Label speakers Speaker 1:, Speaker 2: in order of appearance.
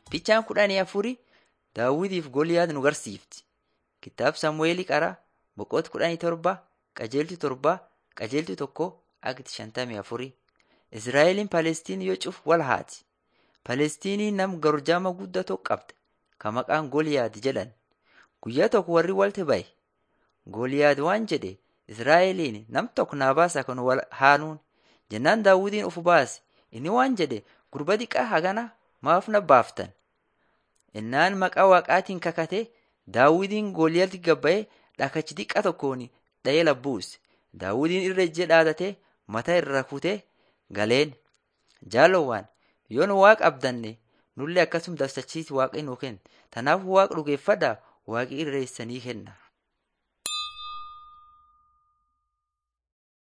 Speaker 1: Fichaan kudhanii afurii Daawitiif Goliyaad nu garsiifti. Kitaaba Samu'eelii Qaraa boqoota kudhanii torba qajeeltu torba qajeeltu tokko akti shantamii afurii. Israa'eliin Palestiin yoo cufu wal haati. Palestiiniin nam garjaama guddaa tokko qabda kan maqaan Goliyaad jedhan. Guyyaa tokko warri walti bahe. Goliyaad waan jedhe Israa'eliin nam tokko naa baasa kan wal haanuun jennaan Daawitiin ufu baase. Inni waan jedhe gurba xiqqaa hagana maaf na baaftan? Innaan maqaa waaqaatiin kakate Daawitiin Goliyaatti gabbayee dhakachi xiqqaa tokkoon dha'ee labbuuse. Daawitiin irra ijjee dhaadatee mataa irra kutee galeen. Jaalowwaan yoo nu waaqa abdanne nullee akkasuma dabsachiisi waaqni nuu kenna. Tanaafuu waaqa dhugeeffadhaa waaqi irreessanii kenna.